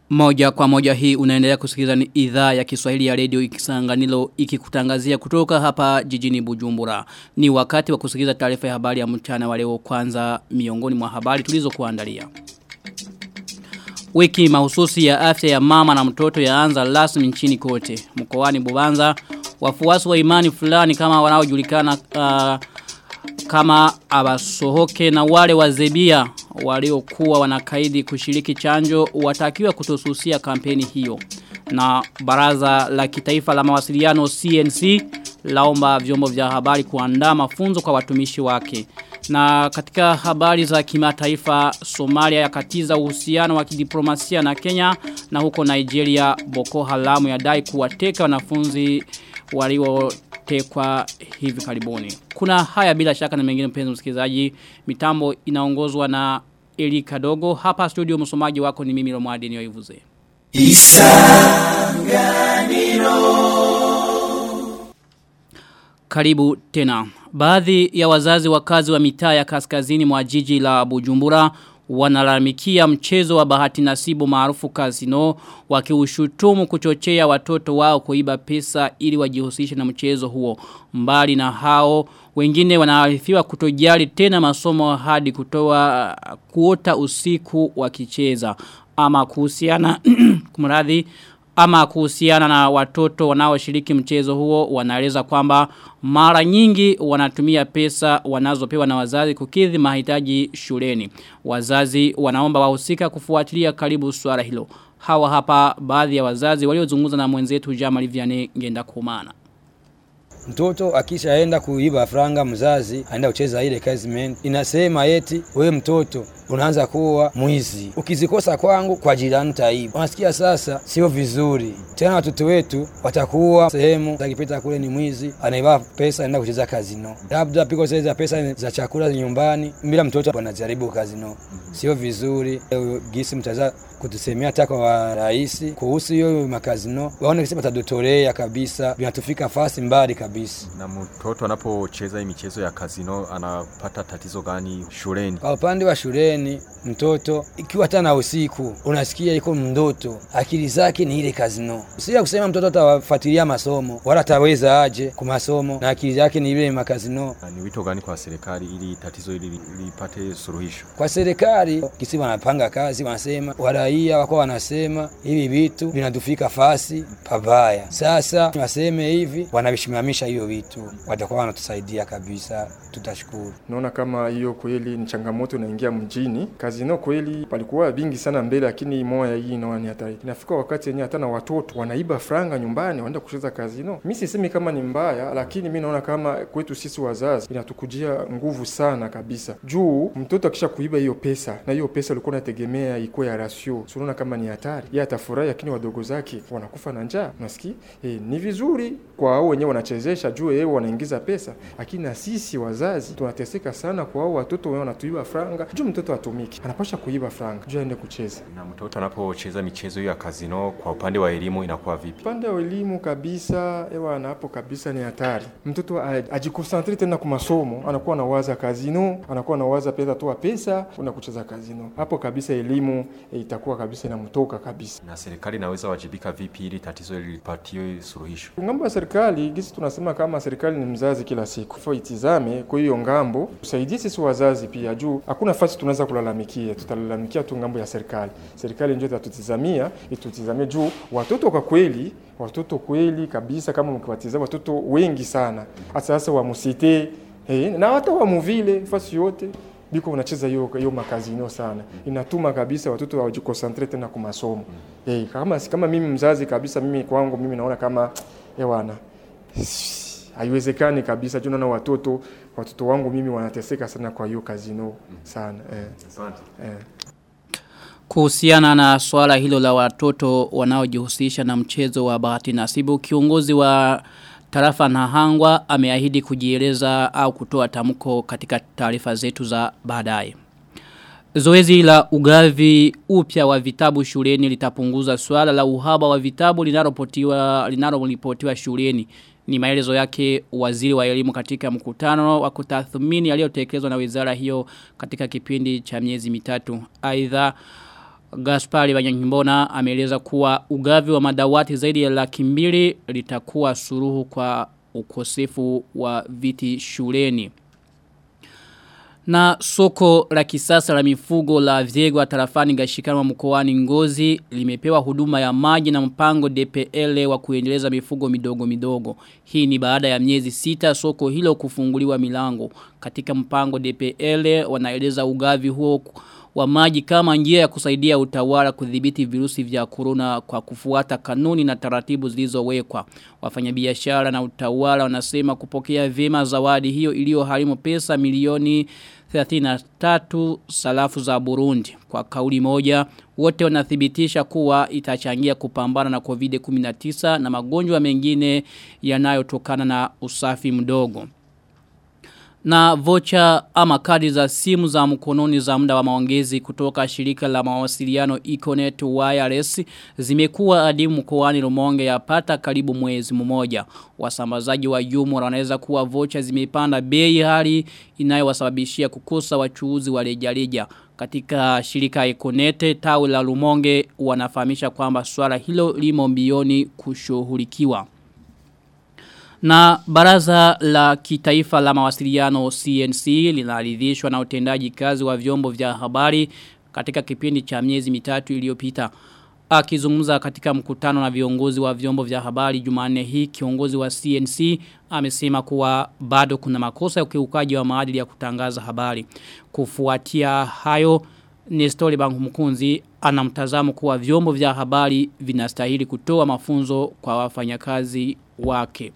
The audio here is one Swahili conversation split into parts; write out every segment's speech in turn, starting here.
Moja kwa moja hii unaendelea kusikiliza ni idhaa ya Kiswahili ya redio ikisanganilo ikikutangazia kutoka hapa jijini Bujumbura. Ni wakati wa kusikiliza taarifa ya habari ya mchana wa leo kwanza miongoni mwa habari tulizo kuandalia. Wiki mahususi ya afya ya mama na mtoto yaanza rasmi nchini kote. Mkoani Bubanza wafuasi wa imani fulani kama wanaojulikana uh, kama abasohoke na wale wazebia waliokuwa wanakaidi kushiriki chanjo watakiwa kutosusia kampeni hiyo. Na baraza la kitaifa la mawasiliano CNC laomba vyombo vya habari kuandaa mafunzo kwa watumishi wake. Na katika habari za kimataifa Somalia yakatiza uhusiano wa kidiplomasia na Kenya na huko Nigeria Boko Haramu yadai kuwateka wanafunzi waliotekwa hivi karibuni. Kuna haya bila shaka na mengine mpenzi msikilizaji. Mitambo inaongozwa na Eli Kadogo. Hapa studio msomaji wako ni mimi Romwadi Nyoivuze. Isanganiro Karibu tena. Baadhi ya wazazi wakazi wa mitaa ya kaskazini mwa jiji la Bujumbura wanalalamikia mchezo wa bahati nasibu maarufu kasino wakiushutumu kuchochea watoto wao kuiba pesa ili wajihusishe na mchezo huo. Mbali na hao wengine wanaarifiwa kutojali tena masomo hadi kutoa kuota usiku wakicheza ama kuhusiana kumradhi ama kuhusiana na watoto wanaoshiriki mchezo huo wanaeleza kwamba mara nyingi wanatumia pesa wanazopewa na wazazi kukidhi mahitaji shuleni. Wazazi wanaomba wahusika kufuatilia karibu swala hilo. Hawa hapa baadhi ya wazazi waliozungumza na mwenzetu Jamal Vianney ngenda kumana. Mtoto akishaenda kuiba franga mzazi aenda kucheza ile kaziment inasema eti we mtoto unaanza kuwa mwizi ukizikosa kwangu kwa jirani taiba. Unasikia sasa sio vizuri tena, watoto wetu watakuwa sehemu akipita kule ni mwizi anaiba pesa aenda kucheza kazino, labda piko za pesa za chakula nyumbani, bila mtoto anajaribu kazino, sio vizuri. Gisi mtaza kutusemea hata kwa rais kuhusu hiyo makazino, waone kisema tadotolea kabisa, vinatufika fasi mbali kabisa. Na mtoto anapocheza hii michezo ya kazino anapata tatizo gani shuleni? Kwa upande wa shuleni, mtoto ikiwa hata na usiku unasikia iko mndoto, akili zake ni ile kazino, sio kusema mtoto atafuatilia masomo wala ataweza aje kwa masomo na akili yake ni ile makazino. Na ni wito gani kwa serikali ili tatizo hili lipate suluhisho? Kwa serikali kisi wanapanga kazi, wanasema waraia wako wanasema hivi vitu vinatufika fasi pabaya. Sasa waseme hivi, wanavisimamisha hiyo vitu, watakuwa wanatusaidia kabisa, tutashukuru. Naona kama hiyo kweli ni changamoto inaingia mjini. Kazino kweli palikuwa vingi sana mbele, lakini moya hii inaona ni hatari. Inafika wakati yenyewe hata na watoto wanaiba franga nyumbani, wanaenda kucheza kazino. Mimi sisemi kama ni mbaya, lakini mimi naona kama kwetu sisi wazazi inatukujia nguvu sana kabisa, juu mtoto akisha kuiba hiyo pesa na hiyo pesa ulikuwa unategemea ikuwe ya rasio, unaona kama ni hatari. Yeye atafurahi, lakini wadogo zake wanakufa na njaa. Unasikia eh, ni vizuri kwa hao wenyewe wanachezesha juu yeye wanaingiza pesa, lakini na sisi wazazi tunateseka sana kwa hao watoto wao wanatuiba franga. Juu mtoto atumiki, anapasha kuiba franga juu aende kucheza. Na mtoto anapocheza michezo hiyo ya kazino, kwa upande wa elimu inakuwa vipi? Upande wa elimu kabisa, ewa na hapo kabisa ni hatari. Mtoto ajikonsentre tena kwa masomo, anakuwa anawaza kazino, anakuwa anawaza pesa toa pesa, una kucheza kazino. Hapo kabisa elimu e, itakuwa kabisa inamtoka kabisa. Na serikali inaweza wajibika vipi ili tatizo hili lipatiwe suluhisho? Ngambo ya serikali, gisi tunasema kama serikali ni mzazi kila siku, fo itizame kwa hiyo ngambo, tusaidie sisi wazazi pia, juu hakuna fasi tunaweza kulalamikia, tutalalamikia tu ngambo ya serikali. Serikali ndio itatutizamia, itutizamie juu watoto kwa kweli watoto kweli kabisa, kama mkiwatizama watoto wengi sana hasa sasa wa musite eh, na hata wa muvile fasi yote biko unacheza hiyo hiyo makazino sana, inatuma kabisa watoto hawajikonsentre tena kwa masomo eh, kama kama mimi mzazi kabisa, mimi kwangu mimi naona kama ewana haiwezekani kabisa juu naona watoto watoto wangu mimi wanateseka sana kwa hiyo kazino sana eh. Asante. Eh. Kuhusiana na swala hilo la watoto wanaojihusisha na mchezo wa bahati nasibu, kiongozi wa tarafa Nahangwa ameahidi kujieleza au kutoa tamko katika taarifa zetu za baadaye. Zoezi la ugavi upya wa vitabu shuleni litapunguza swala la uhaba wa vitabu linaloripotiwa linaloripotiwa shuleni. Ni maelezo yake waziri wa elimu katika mkutano wa kutathmini aliyotekelezwa na wizara hiyo katika kipindi cha miezi mitatu. Aidha Gaspari Banyankimbona ameeleza kuwa ugavi wa madawati zaidi ya laki mbili litakuwa suruhu kwa ukosefu wa viti shuleni. Na soko la kisasa la mifugo la Vyegwa tarafani Gashikama mkoani Ngozi limepewa huduma ya maji na mpango DPL wa kuendeleza mifugo midogo midogo. Hii ni baada ya miezi sita soko hilo kufunguliwa milango. Katika mpango DPL wanaeleza ugavi huo wa maji kama njia ya kusaidia utawala kudhibiti virusi vya corona kwa kufuata kanuni na taratibu zilizowekwa. Wafanyabiashara na utawala wanasema kupokea vyema zawadi hiyo iliyoharimu pesa milioni 33 salafu za Burundi. Kwa kauli moja, wote wanathibitisha kuwa itachangia kupambana na COVID-19 na magonjwa mengine yanayotokana na usafi mdogo. Na vocha ama kadi za simu za mkononi za muda wa maongezi kutoka shirika la mawasiliano Econet Wireless zimekuwa adimu mkoani Rumonge yapata karibu mwezi mmoja. Wasambazaji wa jumla wanaweza kuwa vocha zimepanda bei hali inayowasababishia kukosa wachuuzi wa rejareja. Katika shirika Econet tawi la Rumonge wanafahamisha kwamba swala hilo limo mbioni kushughulikiwa. Na baraza la kitaifa la mawasiliano CNC linaridhishwa na utendaji kazi wa vyombo vya habari katika kipindi cha miezi mitatu iliyopita. Akizungumza katika mkutano na viongozi wa vyombo vya habari Jumanne hii kiongozi wa CNC amesema kuwa bado kuna makosa ya ukiukaji wa maadili ya kutangaza habari. Kufuatia hayo Nestori Bangu Mkunzi anamtazamo kuwa vyombo vya habari vinastahili kutoa mafunzo kwa wafanyakazi wake.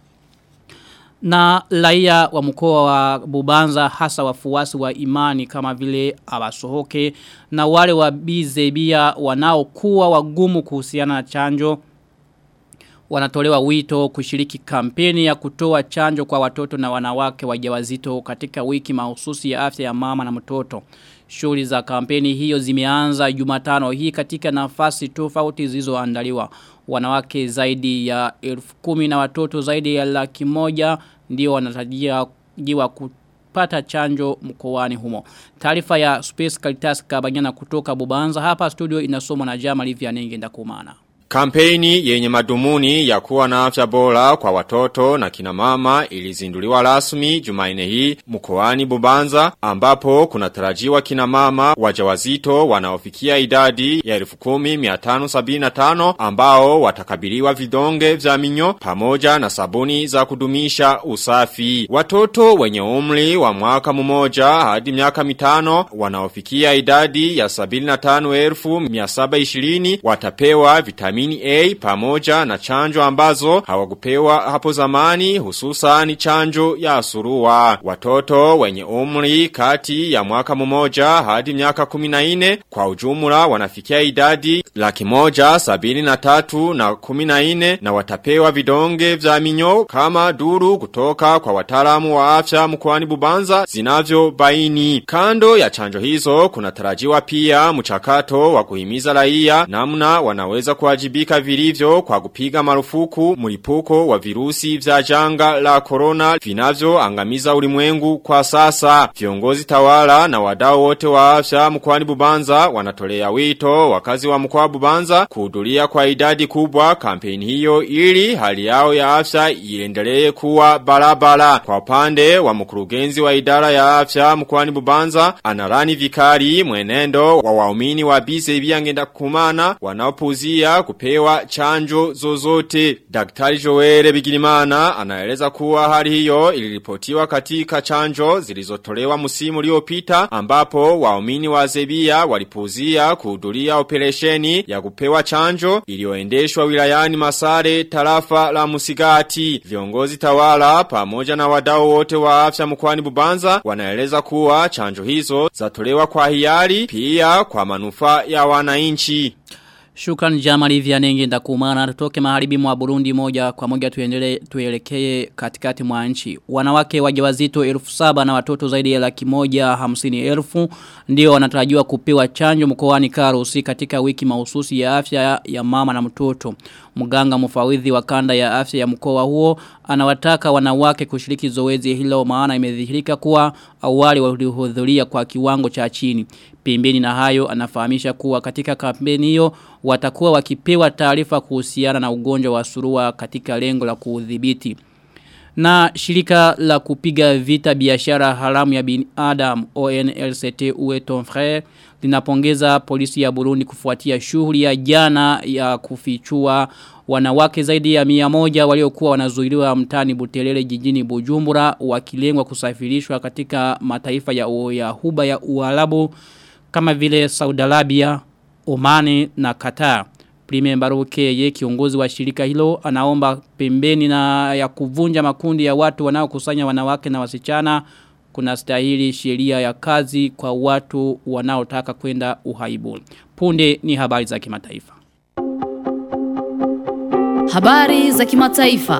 Na laia wa mkoa wa Bubanza hasa wafuasi wa imani kama vile abasohoke na wale wa bizebia wanaokuwa wagumu kuhusiana na chanjo wanatolewa wito kushiriki kampeni ya kutoa chanjo kwa watoto na wanawake wajawazito katika wiki mahususi ya afya ya mama na mtoto. Shughuli za kampeni hiyo zimeanza Jumatano hii katika nafasi tofauti zilizoandaliwa. Wanawake zaidi ya elfu kumi na watoto zaidi ya laki moja ndio wanatarajiwa kupata chanjo mkoani humo. Taarifa ya Space Caritas Kabanyana kutoka Bubanza hapa studio inasomwa na Jama Livia Nenge ndakumana. Kampeni yenye madumuni ya kuwa na afya bora kwa watoto na kina mama ilizinduliwa rasmi Jumaine hii mkoani Bubanza ambapo kunatarajiwa kina mama wajawazito wanaofikia idadi ya 10575 ambao watakabiliwa vidonge vya minyo pamoja na sabuni za kudumisha usafi. Watoto wenye umri wa mwaka mmoja hadi miaka mitano wanaofikia idadi ya 75720 watapewa vitamini vitamini A pamoja na chanjo ambazo hawakupewa hapo zamani hususani chanjo ya surua. Watoto wenye umri kati ya mwaka mmoja hadi miaka kuminaine kwa ujumla wanafikia idadi laki moja sabini na tatu na kuminaine na watapewa vidonge vya minyo kama duru kutoka kwa wataalamu wa afya mkoani Bubanza zinavyo baini. Kando ya chanjo hizo kunatarajiwa pia mchakato wa kuhimiza raia namna wanaweza kuwajibu kuwajibika vilivyo kwa kupiga marufuku mlipuko wa virusi vya janga la corona vinavyo angamiza ulimwengu kwa sasa. Viongozi tawala na wadau wote wa afya mkoani Bubanza wanatolea wito wakazi wa mkoa Bubanza kuhudhuria kwa idadi kubwa kampeni hiyo ili hali yao ya afya iendelee kuwa barabara. Kwa upande wa mkurugenzi wa idara ya afya mkoani Bubanza anarani vikari mwenendo wa waumini wa BCB angenda kumana wanaopuzia kupewa chanjo zozote. Daktari Joere Bigirimana anaeleza kuwa hali hiyo iliripotiwa katika chanjo zilizotolewa msimu uliopita ambapo waumini wa Zebia walipuzia kuhudhuria operesheni ya kupewa chanjo iliyoendeshwa wilayani Masare tarafa la Musigati. Viongozi tawala pamoja na wadau wote wa afya mkoani Bubanza wanaeleza kuwa chanjo hizo zatolewa kwa hiari pia kwa manufaa ya wananchi. Shukran Jamali Vianenge ndakumana tutoke maharibi mwa Burundi moja kwa moja tuendele tuelekee katikati mwa nchi. Wanawake wajawazito elfu saba na watoto zaidi ya laki moja hamsini elfu ndio wanatarajiwa kupewa chanjo mkoani Karusi katika wiki mahususi ya afya ya mama na mtoto. Mganga mfawidhi wa kanda ya afya ya mkoa huo anawataka wanawake kushiriki zoezi hilo maana imedhihirika kuwa awali walihudhuria kwa kiwango cha chini. Pembeni na hayo anafahamisha kuwa katika kampeni hiyo watakuwa wakipewa taarifa kuhusiana na ugonjwa wa surua katika lengo la kuudhibiti. Na shirika la kupiga vita biashara haramu ya binadamu ONLCT uwe ton frère linapongeza polisi ya Burundi kufuatia shughuli ya jana ya kufichua wanawake zaidi ya mia moja waliokuwa wanazuiliwa mtani Butelele jijini Bujumbura wakilengwa kusafirishwa katika mataifa ya, ya huba ya Uarabu kama vile Saudi Arabia, Omani na Qatar. Prime Mbaruke ye kiongozi wa shirika hilo anaomba pembeni na ya kuvunja makundi ya watu wanaokusanya wanawake na wasichana kuna stahili sheria ya kazi kwa watu wanaotaka kwenda uhaibu. Punde ni habari za kimataifa. Habari za kimataifa.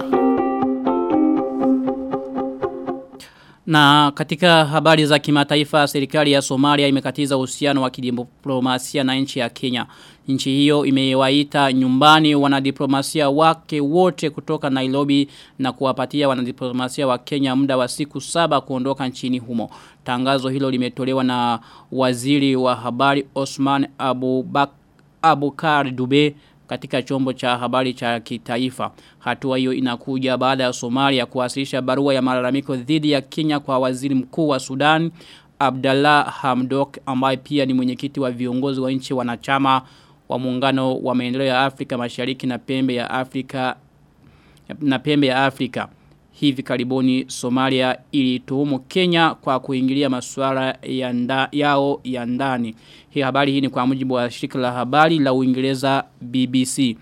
Na katika habari za kimataifa serikali ya Somalia imekatiza uhusiano wa kidiplomasia na nchi ya Kenya. Nchi hiyo imewaita nyumbani wanadiplomasia wake wote kutoka Nairobi na kuwapatia wanadiplomasia wa Kenya muda wa siku saba kuondoka nchini humo. Tangazo hilo limetolewa na waziri wa habari Osman Abubak Abukar Dube katika chombo cha habari cha kitaifa. Hatua hiyo inakuja baada ya Somalia kuwasilisha barua ya malalamiko dhidi ya Kenya kwa waziri mkuu wa Sudan Abdallah Hamdok ambaye pia ni mwenyekiti wa viongozi wa nchi wanachama wa muungano wa maendeleo ya Afrika Mashariki na pembe ya Afrika na pembe ya Afrika. Hivi karibuni Somalia ilituhumu Kenya kwa kuingilia masuala ya nda, yao ya ndani. Hii habari hii ni kwa mujibu wa shirika la habari la Uingereza BBC.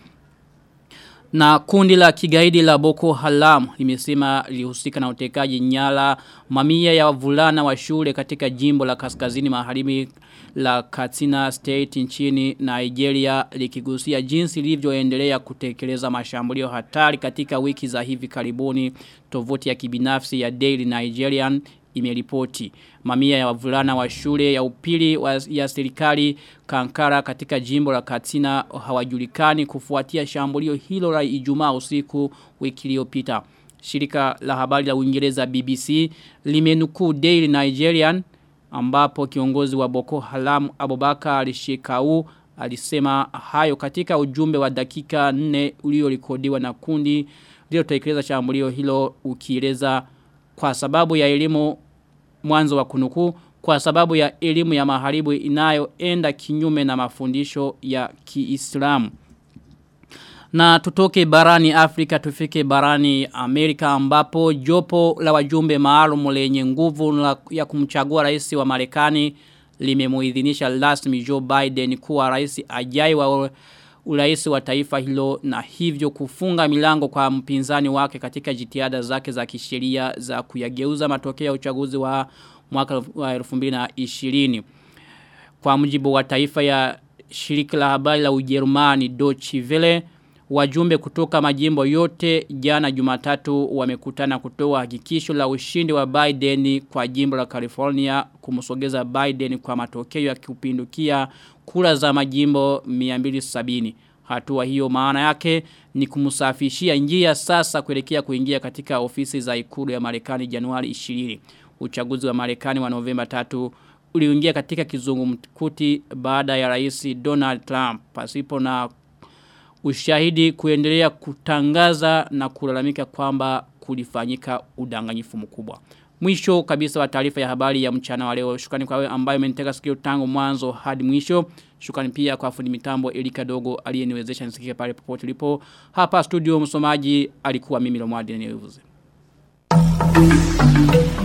Na kundi la kigaidi la Boko Haram limesema lihusika na utekaji nyara mamia ya wavulana wa shule katika jimbo la kaskazini magharibi la Katsina State nchini Nigeria likigusia jinsi lilivyoendelea kutekeleza mashambulio hatari katika wiki za hivi karibuni tovuti ya kibinafsi ya Daily Nigerian imeripoti. Mamia ya wavulana wa shule ya upili wa, ya serikali Kankara katika jimbo la Katsina hawajulikani kufuatia shambulio hilo la Ijumaa usiku wiki iliyopita. Shirika la habari la Uingereza BBC limenukuu Daily Nigerian ambapo kiongozi wa Boko Haram Abubakar Shekau alisema hayo katika ujumbe wa dakika 4 uliorekodiwa na kundi lililotekeleza shambulio hilo ukieleza kwa sababu ya elimu mwanzo wa kunuku kwa sababu ya elimu ya maharibu inayoenda kinyume na mafundisho ya Kiislamu. Na tutoke barani Afrika tufike barani Amerika ambapo jopo la wajumbe maalum lenye nguvu ya kumchagua rais wa Marekani limemuidhinisha rasmi Joe Biden kuwa rais ajai wa urais wa taifa hilo na hivyo kufunga milango kwa mpinzani wake katika jitihada zake za kisheria za kuyageuza matokeo ya uchaguzi wa mwaka wa 2020 kwa mujibu wa taifa ya shirika la habari la Ujerumani Deutsche Welle wajumbe kutoka majimbo yote jana Jumatatu wamekutana kutoa hakikisho la ushindi wa Biden kwa jimbo la California kumsogeza Biden kwa matokeo ya kupindukia kura za majimbo 270. Hatua hiyo maana yake ni kumsafishia njia sasa kuelekea kuingia katika ofisi za ikulu ya Marekani Januari 20. Uchaguzi wa Marekani wa Novemba 3 uliingia katika kizungumkuti baada ya rais Donald Trump pasipo na ushahidi kuendelea kutangaza na kulalamika kwamba kulifanyika udanganyifu mkubwa. Mwisho kabisa wa taarifa ya habari ya mchana wa leo. Shukrani kwa wewe ambaye umenitega sikio tangu mwanzo hadi mwisho. Shukrani pia kwa fundi mitambo Elika Dogo aliyeniwezesha nisikike pale popote ulipo. Hapa studio msomaji alikuwa mimi Lomwadi Nevuze. Thank you.